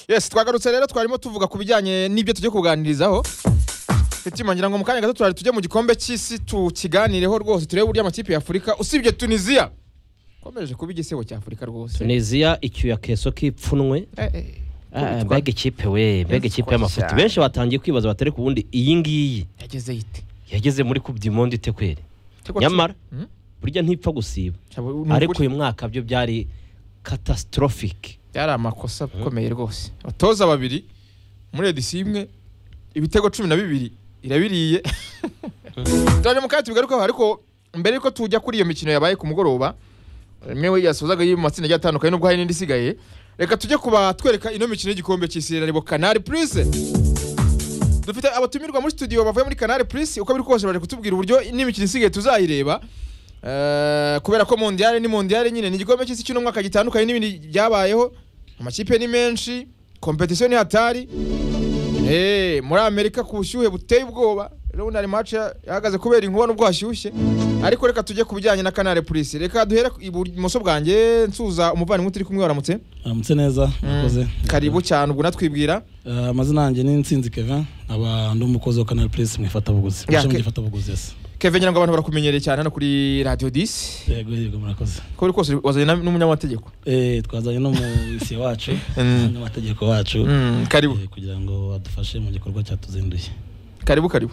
yes twagarutse rero twarimo tuvuga ku bijyanye n'ibyo tujya kuganirizaho tukimangira ngo mu kanya gato turari tujye mu gikombe cy'isi tukiganireho rwose turebe uburyo amakipe ya afurika usibye tunisiya komeje kuba igisebo cya afurika rwose tunisiya icyuya keso k'ipfunwe Eh, eh, Ah, kubitwa- mbega ikipe we mbega ikipe y'amafuti benshi batangiye kwibaza batari ku bundi iyi ngiyi yagezeyo ite yageze muri coupe du monde ite kweri Ariko nyamara Hmm? burya ntipfa gusiba cyabo- ni ariko ukuri. uyu mwaka byo byari catastrophic byari amakosa akomeye rwose abatoza babiri muri edisiyo imwe ibitego cumi na bibiri irabiriye turaje mu kanya tubigarukaho ariko mbere yuko tujya kuri iyo mikino yabaye ku mugoroba imwe yasozaga y'mu matsinda agiye atandukanye n'ubwo hari n'indi isigaye reka tujye kuba twereka ino mikino y'igikombe cy'isi reba kanari purisi dufite abatumirwa muri studio bavuye muri kanari purisi uko biri kose baje kutubwira uburyo n'imikino isigaye tuzayireba Eh, kubera ko mondiyale ni mondiyale nyine ni igikombe cy'isi cy'uno mwaka gitandukanye n'ibindi byabayeho amakipe ni menshi kompetisiyo ni hatari Eh, muri amerika ku bushyuhe buteye ubwoba rero ari match ya- yahagaze kubera inkuba n'ubwo hashyushye ariko reka tujye ku bijyanye na kanale purisi reka duhere ku- ibumoso bwanjye nsuza umuvandimwe turi kumwe waramutse aramutse neza mwakoze karibu cyane ubwo unatwibwira Eh, amazina yanjye ni nsinzi kevin nkaba ndi umukozi wa canal plus mu ifatabuguzi mu Ya, ishami Ke- ry'ifatabuguzi yes keve ngira ngo abantu barakumenyereye cyane hano kuri radiyo disi yego yego murakoze ko buri kose wazanye na- n'umunyamategeko Eh, twazanye n'umuyisiye wacu Mm. n'amategeko wacu Mm, karibu eh, kugira ngo adufashe mu gikorwa cyatuzinduye karibu karibu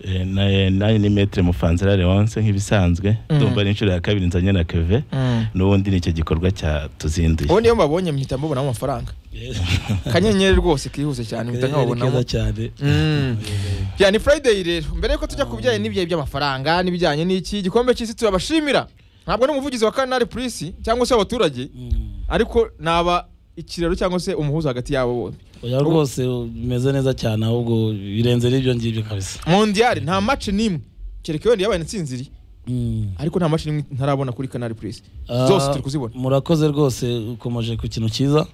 Eh, na- nanjye ni metere mufanzira leonce nk'ibisanzwe ndumva ari inshuro ya kabiri nzanye na keve Mm. n'ubundi ni icyo gikorwa cya tuzinduye uwo niyo mbabonye mpita mbubonamo amafaranga Eh, kanyenyeri rwose kihuse cyane mpita ni keza nkababonamo cyane Mm. ya ni friday rero mbere yuko tujya ku bijyanye n'ibyayi by'amafaranga n'ibijyanye n'iki igikombe cy'isi turabashimira ntabwo ari umuvugizi wa kanari purisi cyangwa se abaturage Mm. ariko naba ikiraro cyangwa se umuhuza hagati yabo bombi oya rwose bimeze neza cyane ahubwo birenze n'ibyo ngibyo kabisa mondiyari nta mace n'imwe kereka yenda yabaye intsinziri Mm. ariko nta mace n'imwe ntarabona kuri kanari purisi Ah, zose turi kuzibona murakoze rwose ukomeje ku kintu cyiza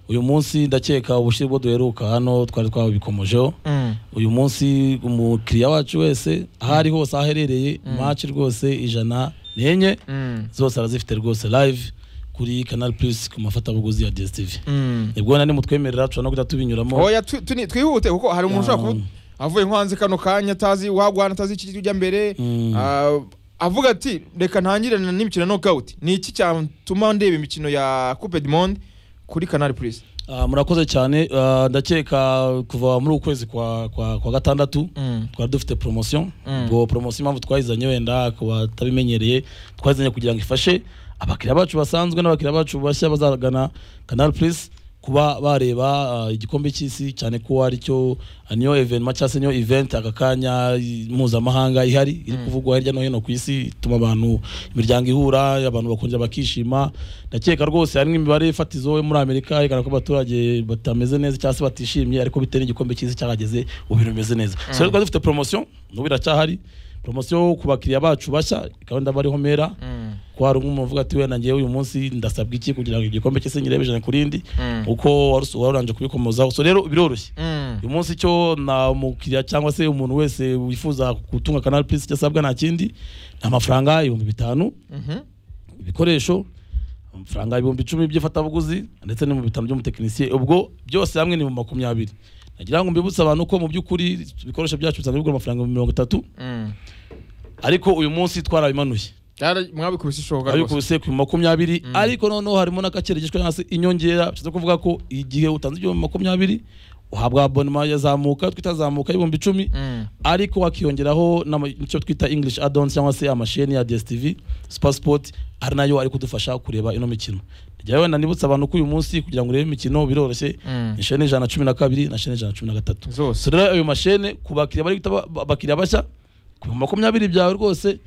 uyu munsi ndakeka ubushyire bwo duheruka hano twari twabikomojeho Mm. uyu munsi umukiriya wacu wese aho ari hose aho aherereye maci rwose ijana n'enye Mm. zose arazifite rwose live kuri canal plus ku mafatabuguzi ya dstv Mm. nibwo nani mutwemerera dushobora no guhita tubinyuramo oya tu- tuni- twihute kuko hari umuntu ushobora kuba Mm. avuye nko hanze kano kanya atazi wagwana atazi ikiri ujya mbere Mm. Ah, avuga ati reka ntangirane n'imikino ya knockout ni iki cyatuma ndeba imikino ya coupe du monde kuri canal plus Ah, murakoze cyane Ah, ndakeka kuva muri uku kwezi kwa, kwa, kwa gatandatu Mm. twari dufite promotion Mm. ubwo promotion impamvu twayizanye wenda ku batabimenyereye twayizanye kugira ngo ifashe abakiriya bacu basanzwe n'abakiriya bacu bashya bazagana canal plus kuba bareba ah, igikombe cy'isi cyane ko ari cyo ah, niyo evenima cyangwa se niyo event aka kanya i- mpuzamahanga ihari iri kuvugwa hirya no hino ku isi ituma abantu imiryango ihura abantu bakongera bakishima ndakeka rwose harimo imibare fatizo yo muri amerika yerekana ko abaturage batameze neza cyangwa se batishimye ariko bitewe n'igikombe cy'isi cyahageze ubu bimeze neza so rero twari dufite promotion n'ubu iracyahari promotion ku bakiriya bacu bashya ikaba ndabariho mera Mm. ko hari umwe uvuga ati wenda ngewe uyu munsi ndasabwa iki kugira ngo igikombe cy'isi ngirebe ijana ku rindi Mm. uko warusu- waruranje kubikomozaho so rero biroroshye Mm. uyu munsi cyo na umukiriya cyangwa se umuntu wese wifuza gutunga canal plus icyo asabwa nta kindi ni amafaranga ibihumbi bitanu Mhm. ibikoresho amafaranga ibihumbi icumi by'ifatabuguzi ndetse n'ibihumbi bitanu by'umutekinisiye ubwo byose hamwe ni mu makumyabiri nagira ngo mbibutse abantu ko mu by'ukuri ibikoresho byacu bisanzwe bigura amafaranga ibihumbi mirongo itatu Mm. ariko uyu munsi twarabimanuye Byara- mwabikubise ishoboka rwose. abikubise ku makumyabiri ariko noneho harimo n'akakerejeshwa cyangwa se inyongera bishatse kuvuga ko igihe utanze ibihumbi makumyabiri uhabwa abonema yazamuka twita zamuka y'ibihumbi icumi Mm. ariko wakiyongeraho n'ama- icyo twita english addons cyangwa se amasheni ya dstv super sport ari nayo ari kudufasha kureba ino mikino njyawe nanibutsa abantu ko uyu munsi kugira ngo urebe imikino biroroshye Mm. ni sheni ijana na cumi na kabiri na sheni ijana na cumi na gatatu zose so rero ayo mashene ku bakiriya bari guhita ba- abakiriya bashya ku bihumbi makumyabiri byawe rwose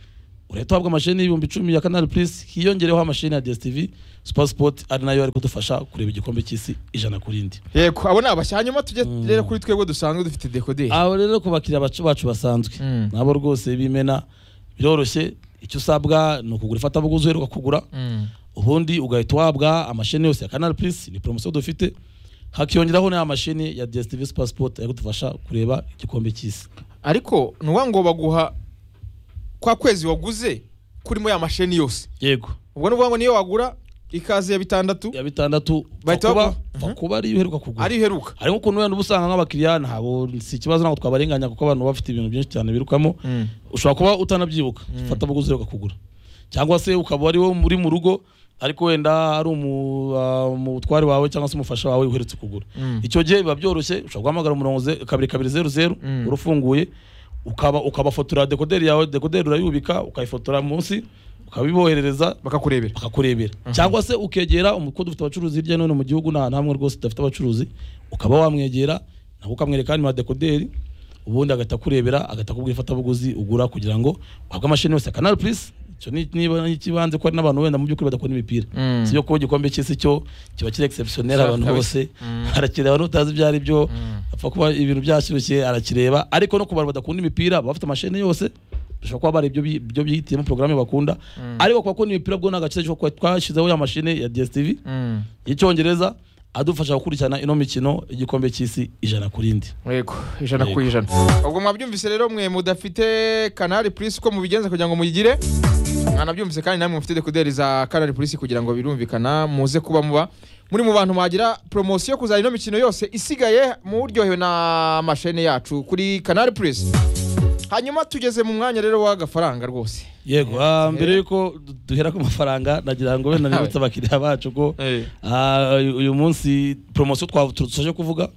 urahita uhabwa amashene y'ibihumbi icumi ya canal plus hiyongereho amashene ya dstv super sport ari nayo ari kudufasha kureba igikombe cy'isi ijana ku rindi yego abo ni abashya hanyuma tujye Mm. rero kuri twebwe dusanzwe dufite dekoderi abo rero ku bakiriya bacu bacu basanzwe Mm. nabo rwose bimena biroroshye icyo usabwa ni ukugura ifatabuguzi uheruka kugura Mm. ubundi ugahita uhabwa amasheni yose ya canal plus ni poromosiyo dufite hakiyongeraho n'aya masheni ya dstv super sport ari kudufasha kureba igikombe cy'isi ariko nuwa ngo baguha kwa kwezi waguze kurimo ya masheni yose yego ubwo ni ukuvuga ngo niyo wagura ikaze ya bitandatu ya bitandatu Bahita Fakuba bagu- Mhm. Fakuba ariyo iheruka kugura ari iheruka harimo ukuntu wenda uba usanga nk'abakiriya ntabwo si ikibazo ntabwo twabarenganya kuko abantu baba bafite ibintu byinshi cyane birukamo ushobora kuba utanabyibuka fata abaguzi ukakugura cyangwa se ukaba ari wowe uri mu rugo ariko wenda ari umu- ah, umutware wawe cyangwa se umufasha wawe uherutse kugura Mm. icyo gihe biba byoroshye ushobora guhamagara umurongo ze- kabiri kabiri zeru zeru Mm. urufunguye ukaba ukabafotora dekoderi yawe dekoderi urayubika ukayifotora munsi ukabiboherereza bakakurebera bakakurebera cyangwa se ukegera umukodo dufite abacuruzi hirya no hino mu gihugu nta hamwe rwose tudafite abacuruzi ukaba wamwegera nawe ukamwereka hano dekoderi ubundi agahita akurebera agahita akubwira ifatabuguzi ugura kugira ngo uhabwe amashini yose kanari purisi icyo ni niba ni ikibanze ko hari n'abantu wenda mu by'ukuri badakunda imipira Mm. si byo kuba igikombe cy'isi cyo kiba kiri egisepusiyoneri Sure, abantu kabisa. bose Mm. arakireba n'utazi ibyo ari byo apfa kuba ibintu byashyushye arakireba ariko no ku bantu badakunda imipira baba bafite amashini yose bishobora kuba bari ibyo bi- ibyo biyitiyemo porogaramu bakunda ariko kuba akunda imipira bwo ni agaciro kuko twashyizeho ya mashini ya DSTV y'icyongereza adufasha gukurikirana ino mikino igikombe cy'isi ijana ku rindi yego ijana ku Yego. ijana ubwo mwabyumvise rero mwe mudafite kanari purisi uko mubigenza kugira ngo muyigire mwanabyumvise kandi namwe mufite dekuderi za kanari purisi kugira ngo birumvikana muze kuba muba muri mu bantu mwagira poromosiyo kuzana ino mikino yose isigaye muryohewe n'amashene yacu kuri kanari purisi hanyuma tugeze mu mwanya rero w'agafaranga rwose yego ah, mbere y'uko du- duhera ku mafaranga nagira ngo wenda nibutse abakiriya bacu ko ah, uyu uyu munsi poromosiyo twasoje kuvuga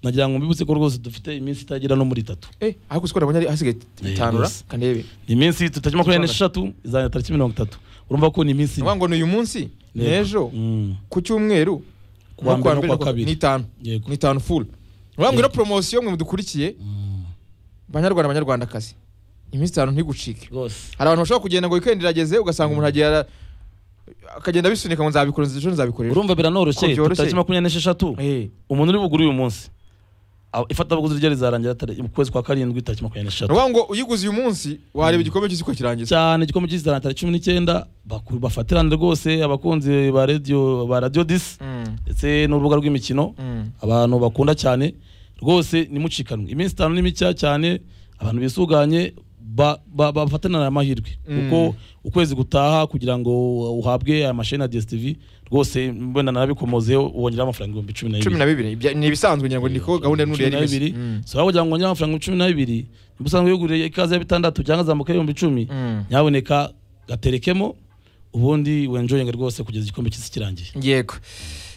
nagira ngo mbibutse ko rwose dufite iminsi itagera no muri itatu eh ariko siko ndabona ari hasigaye Yego, itanu ra rwose. kandebe ni iminsi tutajya makumyabiri n'eshatu izanira tariki mirongo itatu urumva ko ni iminsi ngo ni uyu munsi Yego. n'ejo Mm. ku cyumweru Ku wa no mbere no mbere ku wa no ku wa- kabiri. n'itanu yego nitanu full urambwira ino poromosiyo mwe mudukurikiye banyarwanda banyarwandakazi iminsi itanu ntigucike rwose hari abantu bashobora kugenda ngo weekend irageze ugasanga umuntu agiye ara- akagenda abisunika ngo nzabikora ejo nzabikorera urumva biranoroshye Ko byoroshye. tariki makumyabiri n'esheshatu Eh, umuntu uri bugure uyu munsi a- ifatabuguzi rye rizarangira tare- mu kwezi kwa karindwi tariki makumyabiri n'esheshatu ni ukuvuga ngo uyiguze uyu munsi wareba igikombe cy'isi uko kirangiza cyane igikombe cy'isi tariki cumi n'icyenda baku- bafatirane rwose abakunzi ba radio ba radio disi Mm, ndetse n'urubuga rw'imikino mm. abantu bakunda cyane rwose nimucikanwe iminsi itanu ni micya cyane abantu bisuganye ba- ba- bafatanira aya amahirwe Mm. kuko ukwezi gutaha kugira ngo uhabwe aya masheni ya DSTV rwose mbona narabikomozeho wongeraho amafaranga ibihumbi cumi na cumi bibiri na bibiri ibya- ni ibisanzwe ngira ngo niko gahunda ya cumi n'uriya na rimeze bibiri so waba kugira ngo wongere amafaranga cumi na bibiri niba usanzwe wiguriye ikaze ya bitandatu cyangwa azamuka ibihumbi icumi nyaboneka gaterekemo ubundi wenjoyinga rwose kugeza igikombe cy'isi kirangiye yego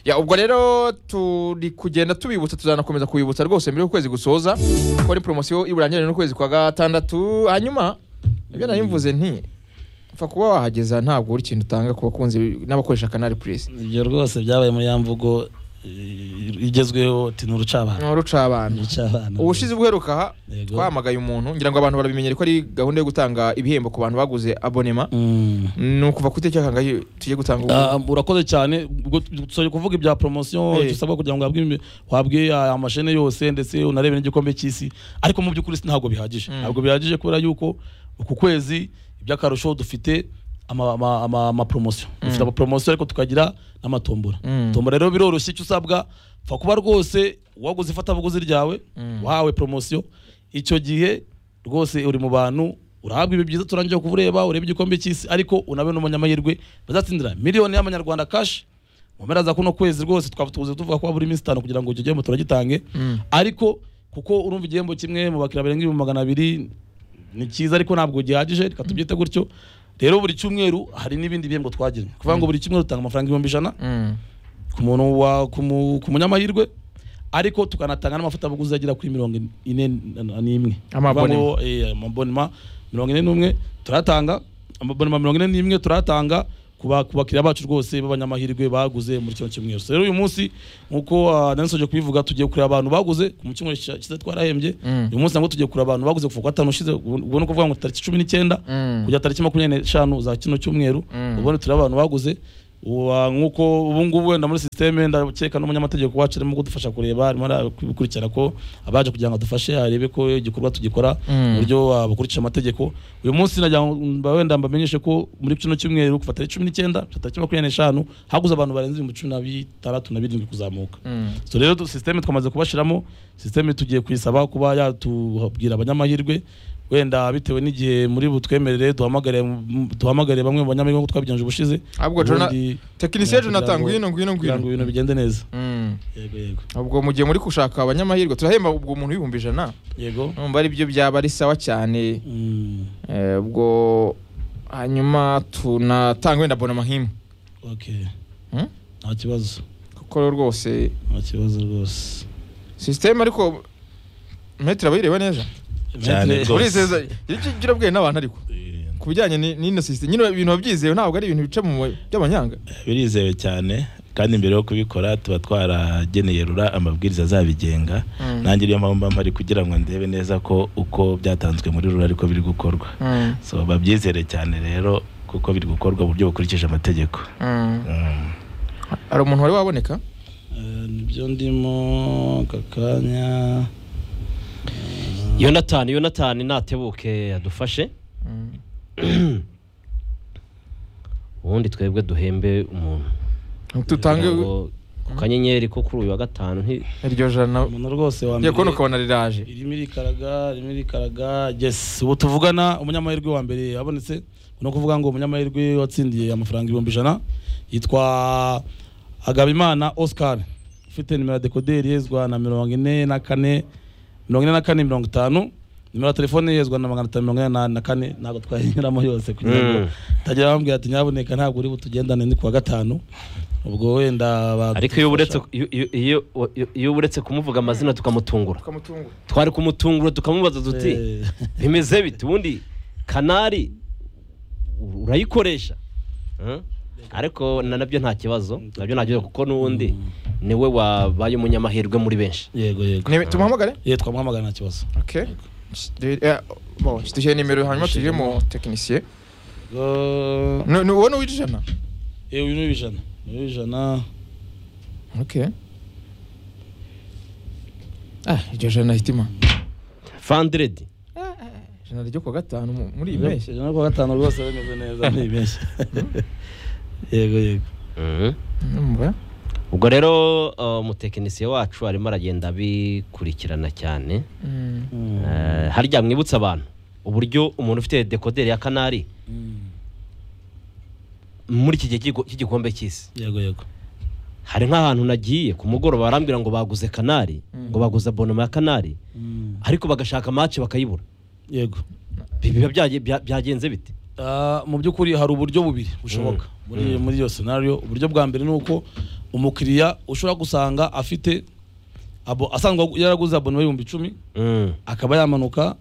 ya ubwo rero turi kugenda tubibutsa tuzanakomeza kubibutsa rwose mbere y'ukwezi gusoza kuko ni poromosiyo iburangirane n'ukwezi kwa gatandatu hanyuma ibyo nari mvuze nti upfa kuba wahageza ntabwo uri ikintu utanga ku bakunzi n'abakoresha kanari purisi ibyo rwose byabaye muri ya mvugo eh, igezweho ati ni urucabana ruca abantu urucabana ubushize ubuheruka aha Yego. twahamagaye umuntu ngira ngo abantu barabimenyere ko ari gahunda yo gutanga ibihembo ku bantu baguze abonema Mm. ni ukuva ku itariki kangahe tugiye gutanga ubu Ah, urakoze cyane ubwo dusoje kuvuga ibya poromosiyo Eh. dusabwa kugira ngo uhabwe imi- uhabwe aya mashene yose ndetse unarebe n'igikombe cy'isi ariko mu by'ukuri si ntabwo bihagije Mm. ntabwo bihagije kubera yuko uku kwezi iby'akarusho dufite ama- ama- ama- amaporomosiyo dufite amaporomosiyo ariko tukagira n'amatombora Mm. tombora rero biroroshye icyo usabwa pfa kuba rwose waguze ifatabuguzi ryawe Mm. wahawe poromosiyo icyo gihe rwose uri mu bantu urahabwa ibi byiza turangiye kureba urebe igikombe cy'isi ariko unabe n'umunyamahirwe bazatsindira miliyoni y'amanyarwanda kashi mu mpera za kuno kwezi rwose twaba tuvuze tuvuga ko buri minsi itanu kugira ngo icyo gihembo turagitange Mm. ariko kuko urumva igihembo kimwe mu bakiriya barenga ibihumbi magana abiri ni cyiza ariko ntabwo gihagije reka tubyite gutyo rero buri cyumweru hari n'ibindi bihembo twagiranye kuvuga ngo buri cyumweru dutanga amafaranga ibihumbi ijana Mm. ku muntu wa ku mu- ku munyamahirwe ariko tukanatanga n'amafatabuguzi agera kuri mirongo ine na- na- n'imwe Amabonema. Bivuga ngo, eh, amabonema mirongo ine n'umwe turatanga amabonema mirongo ine n'imwe turatanga ku ba- ku bakiriya bacu rwose b'abanyamahirwe baguze muri kino cyumweru So rero uyu munsi nk'uko ah, nari nsoje kubivuga tugiye kureba abantu baguze ku mu cyumweru gishize gishize twarahembye Mm. uyu munsi nabwo tugiye kureba abantu baguze kuva ku wa gatanu ushize ubwo ni ukuvuga ngo tariki cumi n'icyenda Mm. kujya tariki makumyabiri n'eshanu za kino cyumweru Mm. ubundi tureba abantu baguze Uwa- nk'uko ubu ngubu wenda muri sisiteme ndakeka n'umunyamategeko wacu arimo kudufasha kureba arimo arakurikirana ko abaje kugira ngo adufashe arebe ko igikorwa tugikora Mm. mu buryo ah, bukurikije amategeko uyu munsi nagira ngo mba- wenda mbamenyeshe ko muri kino cyumweru kuva tariki cumi n'icyenda kugeza tariki makumyabiri n'eshanu haguze abantu barenze ibihumbi cumi na bitandatu na birindwi kuzamuka Mm. so rero tu- system twamaze kubashiramo system tugiye kuyisaba kuba yatubwira abanyamahirwe wenda bitewe n'igihe muri butwemerere duhamagare mu- duhamagare bamwe mu banyamahirwe nk'uko twabigenje ubushize ahubwo Jona- ubundi- tekinisiye kugira ngo- jonathan ngwino ngwino kugira ngo ngwino ibintu bigende neza Mm. yego yego ubwo mu gihe muri gushaka abanyamahirwe turahemba ubwo umuntu ibihumbi ijana yego numva ari byo byaba ari sawa cyane Mm, Eh, ubwo hanyuma tunatanga wenda bonama nk'imwe okay Hmm? nta kibazo kuko rwose nta kibazo rwose sisiteme ariko metero abayireba neza Cyane Maitre- rwose. urizeza jirabwiye n'abantu ariko ku bijyanye ni- n'ino sisiteme nyine ibintu wabyizewe ntabwo ari ibintu bica mu ma- by'abanyanga birizewe cyane kandi mbere yo kubikora tuba twarageneye rura amabwiriza azabigenga Mm. nanjye niyo mpamvu mba mpari kugira ngo ndebe neza ko uko byatanzwe muri rura ariko biri gukorwa Mm, so babyizere cyane rero kuko biri gukorwa mu buryo bukurikije amategeko mm. Mm. hari umuntu wari waboneka Eh, nibyo ndimo kakanya yonatani yonatani natebuke adufashe Mm. ubundi twebwe duhembe umuntu tutange Kugira ngo ku kanyenyeri ko kuri uyu wa gatanu nti- iryo jana umuntu rwose wa ngiye kubona mbere ukabona riraje irimo irikaraga irimo irikaraga yes ubu tuvugana umunyamahirwe wa mbere yabonetse no kuvuga ngo umunyamahirwe watsindiye amafaranga ibihumbi ijana yitwa agabimana oscar ufite nimero ya dekoderi yezwa na mirongo ine na kane mirongo ine na kane mirongo itanu nimero ya telefone yezwa na magana atanu mirongo ine na- na kane ntabwo twayinyuramo yose kugira ngo Mm. tagira bambwira ati nyabuneka ntabwo uri butugendane ni kuwa gatanu ubwo wenda ba- ariko iyo uretse iyo- iyo- iyo- iyo- iyo uretse kumuvuga amazina tukamutungura ukamutungura twari kumutungura tukamubaza tuti Eh, bimeze bite ubundi kanari urayikoresha Eh? ariko na nabyo nta kibazo nabyo nta kibazo kuko n'ubundi niwe wabaye umunyamahirwe muri benshi yego yego Ni- tumuhamagare ye twamuhamagara nta kibazo okay Eh, bon, dushyire nimero hanyuma tujye mu tekinisiye Go- Ni- ni uwo ni uw'ijana Eh, uyu ni uw'ijana Uyu ni uw'ijana okay ah iryo jana hitima fandredi ijana ryo kuwa gatanu mu- muri iyi mpeshyi ijana kuwa gatanu rwose bimeze neza ni benshi yego yego numva ubwo rero uh, umutekinisiye wacu arimo aragenda abikurikirana cyane Mm. Eh, harya mwibutsa abantu uburyo umuntu ufite dekoderi ya kanari Mm. muri iki gihe cy'igo- cy'igikombe cy'isi yego yego hari nk'ahantu nagiye ku mugoroba barambwira ngo baguze kanari ngo baguze abonoma ya kanari Mm. ariko bagashaka match bakayibura yego Bi- biba byage- bya- byagenze bite Ah, mu by'ukuri hari uburyo bubiri bushoboka muri muri iyo scenario uburyo bwa mbere ni uko umukiriya ushobora gusanga afite abo asanzwe yaraguze abonema y'ibihumbi icumi akaba yamanuka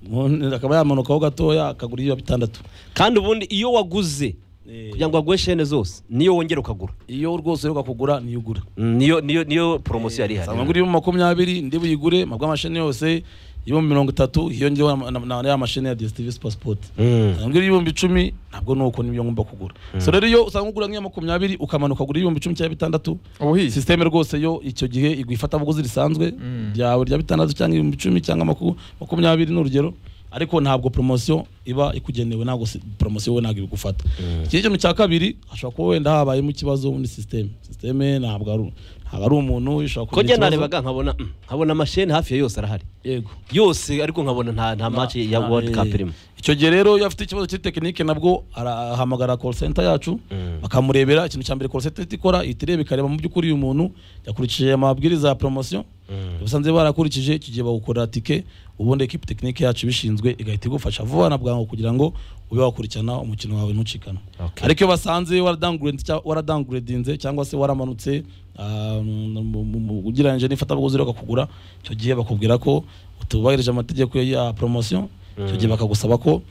mu- akaba yamanukaho gatoya akagura iyo bitandatu kandi ubundi iyo waguze Eh. kugira ngo baguhe shene zose niyo wongera ukagura iyo rwose uheruka kugura niyo ugura Mm, niyo niyo niyo poromosiyo yari sanga ihari ngura ibihumbi makumyabiri ndi buyigure mabwa amasheni yose ibihumbi mirongo itatu hiyongeyeho na- na- na ya mashini ya DSTV Passport Mm. sanga ngura ibihumbi icumi ntabwo nuko nibyo ngomba kugura so rero iyo usanga ugura nk'iya makumyabiri ukamanuka ugura ibihumbi icumi cyangwa bitandatu ubuhizi sisiteme rwose yo icyo gihe igwa ifatabuguzi risanzwe ryawe rya bitandatu cyangwa ibihumbi icumi cyangwa maku- makumyabiri ni urugero ariko ntabwo poromosiyo iba ikugenewe ntabwo si- poromosiyo we ntabwo ibigufata iki kintu cya kabiri hashobora kuba wenda habayemo ikibazo muri sisiteme sisiteme ntabwo ari ntabwo ari umuntu ushobora ko njye kugira ikibazo. narebaga nkabona mm, nkabona amashene hafi ya yose arahari yego yose ariko nkabona nta nta match ya Na- world eh, cup irimo icyo gihe rero iyo afite ikibazo kuri tekinike nabwo arahamagara call center yacu bakamurebera ikintu cya mbere call center ihita ikora ihita ireba ikareba mu by'ukuri uyu muntu yakurikije amabwiriza ya poromosiyo basanze barakurikije icyo gihe bagukorera tike ubundi ekipi tekinike yacu ibishinzwe igahita igufasha vuba na bwangu kugira ngo ube wakurikirana umukino wawe ntucikana Okay. ariko iyo basanze waradanguredi- cya- waradangurudinze cyangwa se waramanutse ah, mu- mu- mu- mu- ugereranyije n'ifatabuguzi bakakugura icyo gihe bakubwira ko utubahirije amategeko ya poromosiyo icyo gihe bakagusaba ko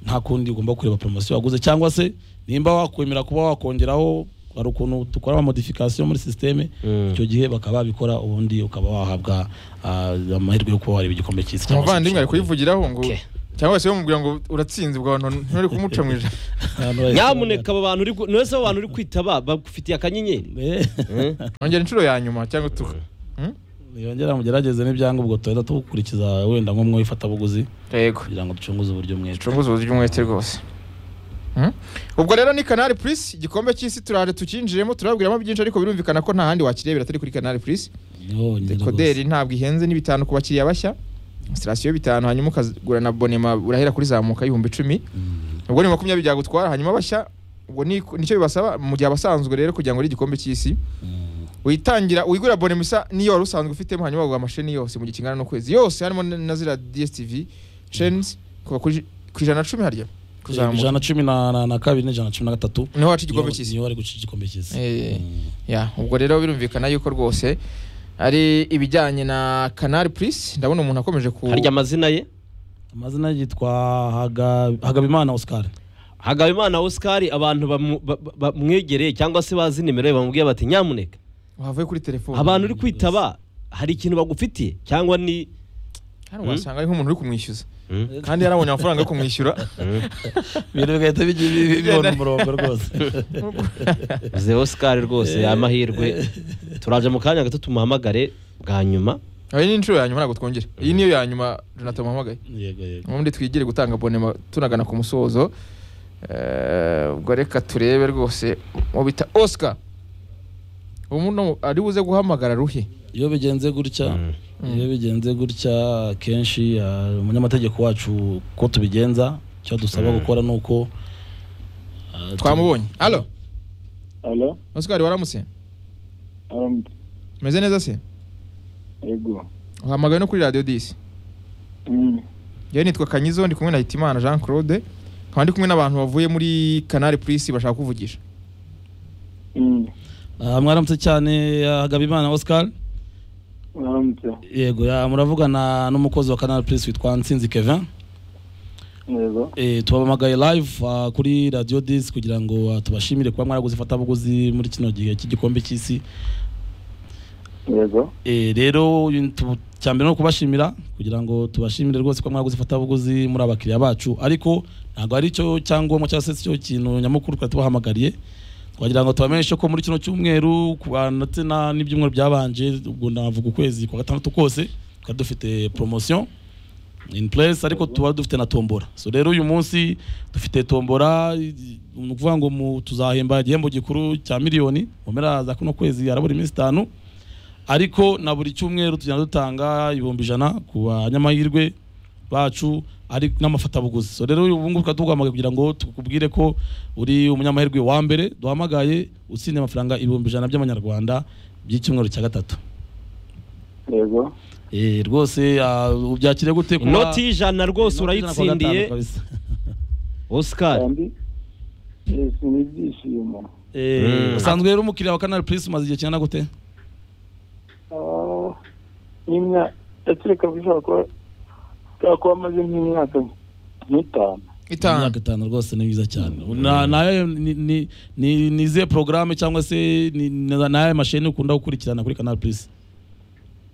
nta kundi ugomba kureba poromosiyo waguze cyangwa se nimba wakwemera kuba wakongeraho hari ukuntu dukora amamodifikasiyo muri sisiteme Mm. icyo gihe bakaba babikora ubundi ukaba wahabwa ah, amahirwe yo kuba wareba igikombe cy'isi cyangwa se umuvandimwe ari gushaka- kuyivugiraho ngo Okay. cyangwa se bamubwira ngo uratsinze ubwo abantu nturi kumuca mu ijana Abantu bahise nyamuneka aba bantu uri gu- mwese aba bantu uri kwitaba bagufitiye akanyenyeri bambwira, "Eh, ongera inshuro ya nyuma cyangwa tu yongera mugerageze n'ibyangombwa tuhita tugukurikiza wenda nko mu ifatabuguzi yego kugira ngo ducunguze uburyo mwete ducunguze uburyo umwete rwose Hmm? ubwo rero ni kanari purisi igikombe cy'isi turaje tukinjiyemo turabwiramo byinshi ariko birumvikana ko nta handi wakirebera atari kuri kanari purisi dekoderi ntabwo ihenze n'ibitanu ku bakiriya bashya sitasiyo bitanu hanyuma ukagura na bonema urahera kuri zamuka y'ibihumbi icumi ubwo ni makumyabiri byagutwara hanyuma bashya ubwo ni- nicyo bibasaba mu gihe abasanzwe rero kugira ngo uri igikombe cy'isi witangira wigura bonema isa n'iyo wari usanzwe ufitemo hanyuma wagura amasheni yose mu gihe kingana n'ukwezi yose harimo na na ziriya dstv chains kuva kuri- ku ijana na cumi harya kuzamuka ijana na cumi na na- na kabiri n'ijana na cumi na gatatu niho waca igikombe cy'isi niyo bari guca igikombe cy'isi Eh, ya ubwo rero birumvikana yuko rwose ari ibijyanye na canal plus ndabona umuntu akomeje ku harya amazina ye amazina yitwa Haga- hagabimana oscar hagabimana oscar abantu bamu- ba- ba- bamwegereye cyangwa se bazi nimero ye bamubwiye bati nyamuneka wavuye kuri telefone abantu uri kwitaba hari ikintu bagufitiye cyangwa ni hano wasanga ari nk'umuntu uri kumwishyuza kandi yarabonye amafaranga yo kumwishyura ibintu bigahita bigi- bi- bi- bibona umurongo rwose ze oscar rwose amahirwe turaje mu kanya gato tumuhamagare bwa nyuma iyi ni inshuro ya nyuma ntabwo twongera iyi niyo ya nyuma Jonathan muhamagaye yego yego ubundi twigire gutanga bonema tunagana ku musozo Eh, ubwo reka turebe rwose mu bita oscar umuntu ari buze guhamagara ruhe iyo bigenze gutya Mm. iyo bigenze gutya akenshi ah, umunyamategeko wacu uko tubigenza icyo dusaba gukora ni uko ah, tu- twamubonye alo Alo, oscar waramutse aramutse. umeze neza se Yego. uhamagaye no kuri radiyo disi Mm. yewe nitwa kanyizo ndi kumwe na hitimana jean claude nkaba ndi kumwe n'abantu bavuye muri canal plus bashaka kuvugisha Mm. Ah, mwaramutse cyane ah, hagabimana oscar Aramutse. yego ya, muravugana n'umukozi wa canal plus witwa nsinzi kevin Yego. Eh, tubamagaye live ah, kuri radio dis kugira ngo ah, tubashimire kuba mwaraguze ifatabuguzi muri kino gihe cy'igikombe cy'isi Yego. Eh, rero cyambere ni ukubashimira kugira ngo tubashimire rwose ko mwaguze ifatabuguzi muri abakiriya bacu ariko ntabwo ari cyo cyangombwa cyangwa se cyo kintu nyamukuru twari tubahamagariye twagira ngo tubamenyeshe ko muri kino cyumweru ku ba- ndetse na- n'ibyumweru byabanje ubwo navuga ukwezi kwa gatandatu kose twari dufite promotion in place ariko tuba dufite na tombora so rero uyu munsi dufite tombora i- ni ukuvuga ngo mu- tuzahemba igihembo gikuru cya miliyoni mu mpera za kuno kwezi harabura iminsi itanu ariko na buri cyumweru tugenda dutanga ibihumbi ijana ku banyamahirwe bacu ari n'amafatabuguzi so rero ubu ngubu tukaduhamagaye kugira ngo tukubwire ko uri umunyamahirwe wa mbere duhamagaye utsindiye amafaranga ibihumbi ijana by'amanyarwanda by'icyumweru cya gatatu Yego. Eh, rwose ah, ubyakire gute kuba- inoti y'ijana rwose Inoti ijana kuwa gatanu urayitsindiye kabisa. oscar Kandi yes, ni ibyishimo. Eh, Mm. usanzwe rero umukiriya wa canal plus umaze igihe kingana gute Ah, n'imya atereka bishobora kuba bwa kuba amaze nk'imyaka nk'itanu. itanga imyaka itanu rwose ni myiza cyane Na- nayo ni- ni- ni ni izihe porogaramu cyangwa se ni- ni- nayo masheni ukunda gukurikirana kuri canal plus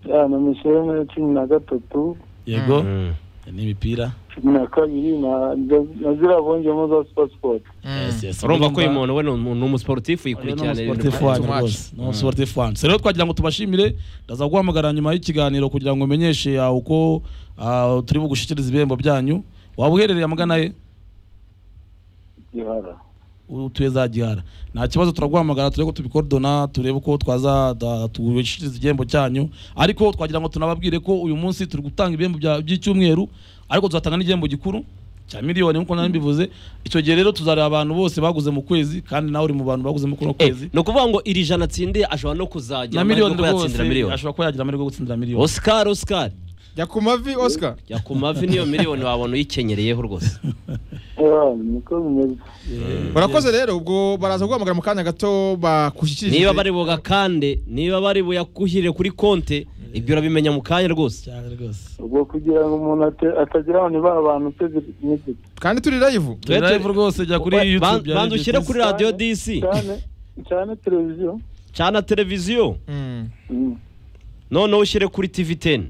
Yana mishene cumi na gatatu, yego Mm. n'imipira cumi na kabiri na na ziriya bongeramo za super sport. urumva ko uyu muntu we ni umu- ni umusiporutifu yikurikirana ibintu umusportif. Too much. umusportifuani rero twagira ngo tubashimire ndaza guhamagara nyuma y'ikiganiro kugira ngo umenyeshe ah, uko ah, turi bugushikirize ibihembo byanyu waba uherereye amagana ye Gihara. utuye za gihara nta kibazo turaguhamagara turebe ko tubikodona turebe uko twaza da- tubishikiriza igihembo cyanyu ariko twagira ngo tunababwire ko uyu munsi turi gutanga ibihembo bya- by'icyumweru ariko tuzatanga n'igihembo gikuru cya miliyoni nk'uko nari mbivuze icyo gihe rero tuzareba abantu bose baguze mu kwezi kandi nawe uri mu bantu baguze muri kuno Eh, kwezi ni ukuvuga ngo iri jana atsindiye ashobora no kuzagira na amahirwe miliyoni kuba rwose yatsindira miliyoni ashobora kuba yagira amahirwe yo gutsindira miliyoni oscar oscar jya ku mavi oscar jya ku mavi niyo miliyoni wabona uyikenyereye rwose Yeah, niko bimeze. urakoze rero ubwo baraza guhamagara mu kanya gato bakushyikirije niba bari bugakande niba bari buyakuhire kuri konte ibyo urabimenya mu kanya rwose cyane rwose Ubwo kugira ngo umuntu ate- atagira abantu bari abantu pe n'igice. kandi turi live turi Twe- live rwose jya kuri Ba- youtube banza ya Radio ushyire Kiss. kuri radiyo disi cyane cyane televiziyo cana televiziyo Mm. Mm. noneho ushyire kuri tv teni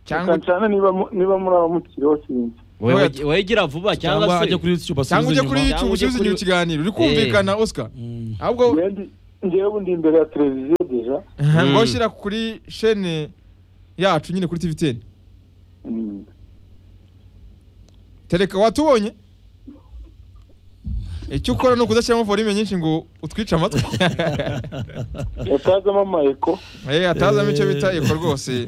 cyangwa cyane niba mu- niba muri abo mukiriho sinzi Wait. wegera vuba cyangwa cyangwa ajya se kuri youtube cyangwa ujye asubize kuri inyuma. youtube ujye usubize inyuma kuri- ikiganiro uri kumvikana oscar Mm. ahubwo Njyewe ndi- njyewe ubu ndi imbere ya televiziyo deja ngo Mm. shyira kuri shene yacu nyine kuri tvtn Mm. tereka watubonye icyo ukora ni ukudashyiramo volume nyinshi ngo utwice amatwi yatazamo amayeko Eh, atazamo icyo bita eko rwose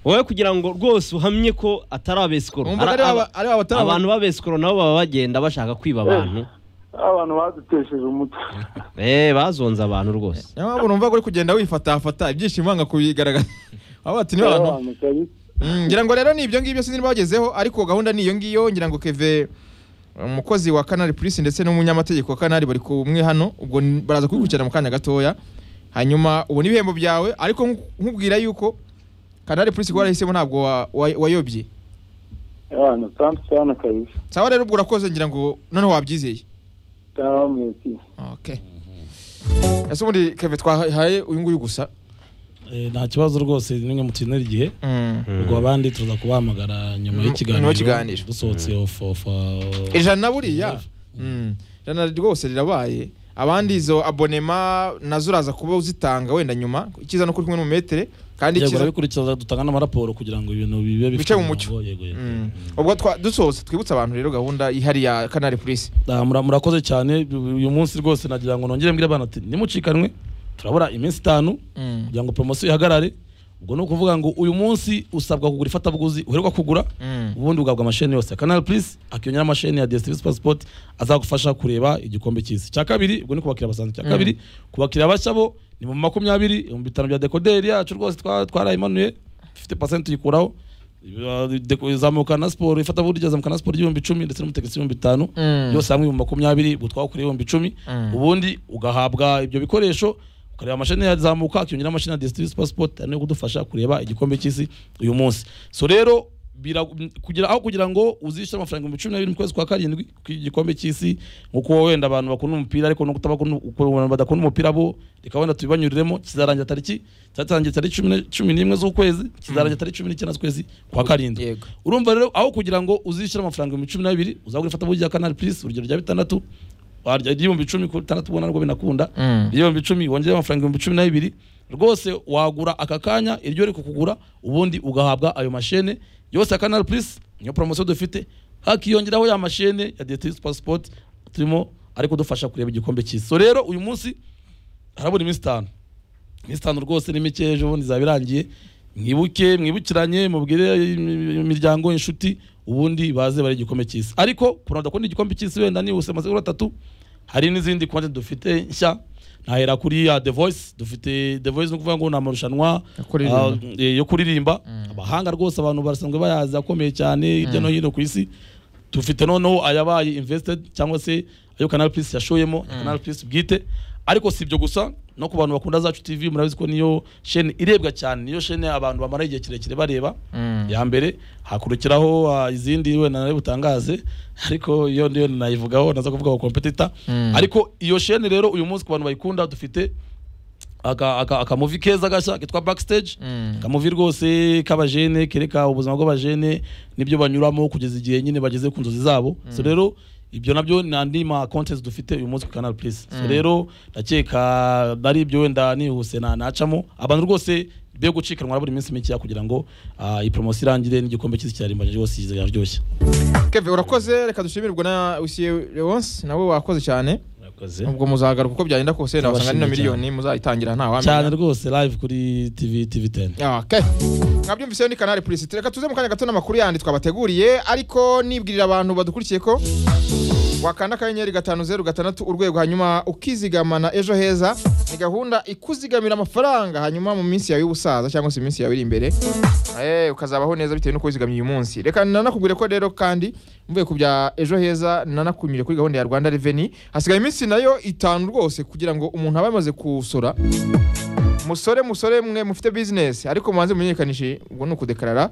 wowe kugira ngo rwose uhamye ko atari abesikoro Wumva ari Ara- aba- aba- ari abatari aba- abantu b'abesikoro nabo baba bagenda bashaka kwiba abantu abantu badutesheje umutwe eh bazonze abantu rwose niyo mpamvu numva uri kugenda wifatafata ibyishimo wanga kubigaragaza aho bati niba abantu Abantu kabi. Mm, ngira ngo rero ni ibyo ngibyo sinzi niba bagezeho ariko gahunda ni iyo ngiyo ngira ngo keve umukozi wa kanari purisi ndetse n'umunyamategeko wa kanari bari kumwe hano ubwo n- baraza kubikurikirana mu kanya gatoya hanyuma ubona ibihembo byawe ariko nku- nkubwira yuko kanari purisi kuba warahisemo ntabwo wa- wa- wayobye abantu santu sana kabisa sawa rero ubwo urakoze ngira ngo noneho wabyizeye cyangwa mwese okay ese ubundi keve twahaye uyu nguyu gusa Eh, nta kibazo rwose nimwe mutinera igihe Mm. ubwo abandi tuza kubahamagara nyuma Mm, y'ikiganiro nyuma y'ikiganiro. dusohotse off off uh, ijana buriya Mm. ijana rwose rirabaye abandi izo abonema nazo uraza kuba uzitanga wenda nyuma icyiza no kuri kumwe n'umumetere kandi yego icyiza urabikurikiza dutanga n'amaraporo kugira ngo ibintu bibe bifite Bice mu mucyo. umurongo, yego yego Mm. ubwo twa- dusohotse twibutsa abantu rero gahunda ihari ya kanari purisi Ah, mura- murakoze cyane uyu munsi rwose nagira ngo nongere mbwire abana ati nimucikanwe turabura iminsi itanu Mm. kugira ngo poromosiyo ihagarare ubwo ni ukuvuga ngo uyu munsi usabwa kugura ifatabuguzi uherwa kugura Mm. ubundi ugahabwa amasheni yose kanal purisi akiyongera amasheni ya diyesitivisi pasipoti azagufasha kureba igikombe cy'isi icya kabiri ubwo ni kubakira basanzwe icya kabiri kubakira bashya bo ni mu makumyabiri ibihumbi bitanu bya dekoderi yacu rwose twa- twarayimanuye ifite pasenti tuyikuraho Iba- deko- izamuka na siporo ifatabuguzi ryazamuka na siporo ry'ibihumbi icumi ndetse n'umutegetsi w'ibihumbi bitanu Mm. byose hamwe ibihumbi makumyabiri ubwo twawukuriye ibihumbi icumi Mm. ubundi ugahabwa ibyo bikoresho ukareba amashini yazamuka akiyongera amashini ya desitivisi pasipoti ariyo kudufasha kureba igikombe cy'isi uyu munsi so rero bira- kugira aho kugira ngo uzishyure amafaranga ibihumbi cumi n'abiri mu kwezi kwa karindwi kw'igikombe cy'isi nk'uko wenda abantu bakunda umupira ariko no kutabakunda abantu badakunda umupira bo reka wenda tubibanyuriremo kizarangira tariki cyatangiye tariki cumi na- cumi n'imwe z'ukwezi kizarangira tariki cumi n'icyenda z'ukwezi kwa karindwi Yego. urumva rero aho kugira ngo uzishyure amafaranga ibihumbi cumi n'abiri uzagura ifatabuguzi rya kanari purisi urugero rya bitandatu warya igihumbi cumi ku bitandatu ubona nabwo binakunda Mm. igihumbi icumi wongere amafaranga ibihumbi cumi n'abiri rwose wagura aka kanya iryo uri kukugura ubundi ugahabwa ayo mashene yose ya kanari purisi niyo poromosiyo dufite hakiyongeraho ya mashene ya diyetiris pasipoti turimo ari kudufasha kureba igikombe cy'isi so rero uyu munsi harabura iminsi itanu iminsi itanu rwose ni mike ejo bundi izaba irangiye mwibuke mwibukiranye mubwire imiryango inshuti ubundi baze bari igikombe cy'isi ariko ku bantu badakunda igikombe cy'isi wenda ni usemaze atatu hari n'izindi konti dufite nshya nahera kuri ya the voice dufite the voice ni ukuvuga ngo ni amarushanwa Yo kuririmba. ah, eh, yo kuririmba abahanga rwose abantu barasanzwe bayazi akomeye cyane hirya no hino ku isi dufite noneho ayabaye invested cyangwa se ayo canal plus yashoyemo canal plus bwite ariko si ibyo gusa no ku bantu bakunda zacu tv murabizi ko niyo shene irebwa cyane niyo shene abantu bamara igihe kirekire bareba Mm. ya mbere hakurikiraho ah, izindi wenda nawe butangaze ariko iyo niyo nayivugaho naza kuvuga competitor Mm. ariko iyo shene rero uyu munsi ku bantu bayikunda dufite aka- aka- akamuvi keza gashya kitwa backstage Mm. akamuvi rwose k'abajene kereka ubuzima bw'abajene n'ibyo banyuramo kugeza igihe nyine bageze ku nzozi zabo so rero ibyo nabyo ni andi ma contest dufite uyu munsi ku canal plus so rero ndakeka ari ibyo wenda nihuse na- nacamo abantu rwose be gucikanwa buri minsi mikeya kugira ngo ah, iyi poromosiyo irangire n'igikombe cy'isi cyarimbanyije rwose kiraryoshye keve urakoze reka dushimirwe na usiye lewonse nawe wakoze cyane Murakoze. ubwo muzagaruka uko byagenda kose wenda wasanga ni na Turabashimye miliyoni muzayitangira nta cyane wamenya rwose live kuri tv tv 10 Okay. mwabyumvise ni kanari purisi reka tuze mu kanya gato n'amakuru yandi twabateguriye ariko nibwirira abantu badukurikiye ko wakanda akanyenyeri gatanu zeru gatandatu urwego hanyuma ukizigama na ejo heza ni gahunda ikuzigamira amafaranga hanyuma mu minsi yawe y'ubusaza cyangwa se iminsi yawe iri imbere Eh, ukazabaho neza bitewe n'uko wizigamye uyu munsi reka nanakubwire ko rero kandi mvuye ku bya ejo heza nanakunyure kuri gahunda ya rwanda reveni hasigaye iminsi nayo itanu rwose kugira ngo umuntu abe amaze kusora musore musore mwe mufite bizinesi ariko mubanze mumenyekanishe ubwo ni ukudekarara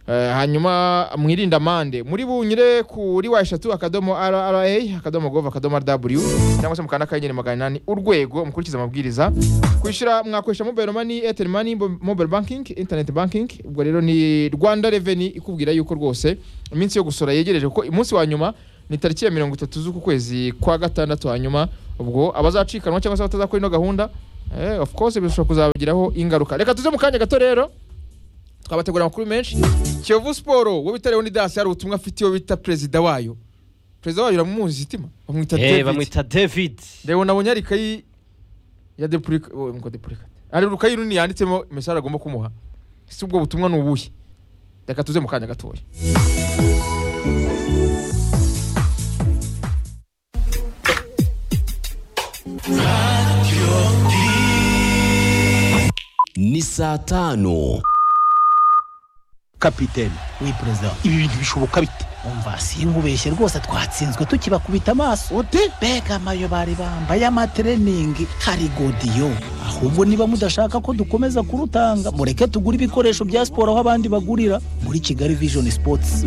Eh, hanyuma mwirinde amande muri bunyure kuri wa eshatu akadomo rra akadomo gov akadomo rw cyangwa se mukanda akanyenyeri magana inani urwego mukurikize amabwiriza kwishyura mwakoresha mobile money airtel money bo- mobile banking internet banking ubwo rero ni rwanda revenue ikubwira yuko rwose iminsi yo gusora yegereje kuko umunsi wa nyuma ni tariki ya mirongo itatu z'uku kwezi kwa gatandatu hanyuma ubwo abazacikanwa cyangwa se abatazakora ino gahunda eh, of course bishobora kuzabagiraho ingaruka reka tuze mu kanya gato rero twabategura amakuru menshi kiyovu siporo wowe bita leoni dasi hari ubutumwa afite iyo bita perezida wayo perezida wayo uramuzi itima bamwita eh david bamwita david reba nabonye hari ikayi ya depurika ngo depurika hari urukayi runini yanditsemo mesage agomba kumuha ese ubwo butumwa ni ubuhe reka tuze mu kanya gatoya ni saa tanu kapitene we perezida ibi bintu bishoboka bite umva sinkubeshye rwose twatsinzwe tukibakubita amaso ute mbega amayo bari bambaye amatreningi hari godiyo ahubwo niba mudashaka ko dukomeza kurutanga mureke tugure ibikoresho bya siporo aho abandi bagurira muri kigali vision sports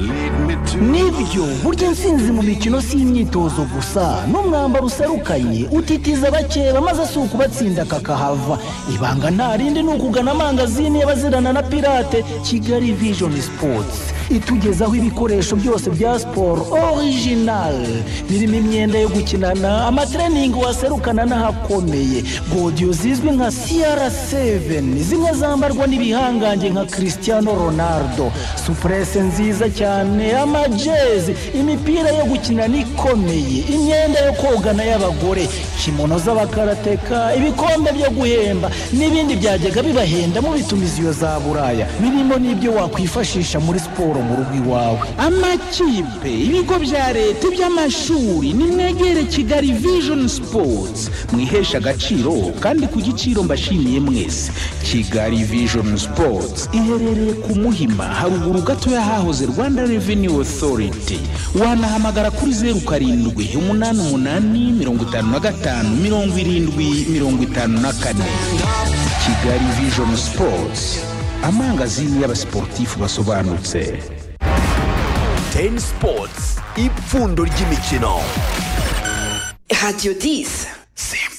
nibyo burya intsinzi mu mikino si imyitozo gusa n'umwambaro userukanye utitiza bakeba maze si ukubatsinda kakahava ibanga nta rindi ni ukugana amangazini y'abazirana na pirate kigali vision sports itugezaho ibikoresho byose bya siporo original birimo imyenda yo gukinana amatreningi waserukana n'ahakomeye godiyo zizwi nka cr7 zimwe zambarwa n'ibihangange nka cristiano ronaldo supurese nziza cyane amajezi imipira yo gukinana ikomeye imyenda yo kogana y'abagore kimono z'abakarateka ibikombe byo guhemba n'ibindi byajyaga bibahenda mubitumiza iyo za buraya birimo n'ibyo wakwifashisha muri siporo mu rugo iwawe amakipe ibigo bya leta iby'amashuri nimwegere kigali vision sports mwihesha agaciro kandi ku giciro mbashimiye mwese kigali vision sports iherereye ku muhima haruguru gato y'ahahoze rwanda revenue authority wanahamagara kuri zeru karindwi umunani umunani mirongo itanu na gatanu mirongo irindwi mirongo itanu na kane kigali vision sports amangazini y'abasiporutifu basobanutse teni sipotsi ipfundo ry'imikino Radio 10. simba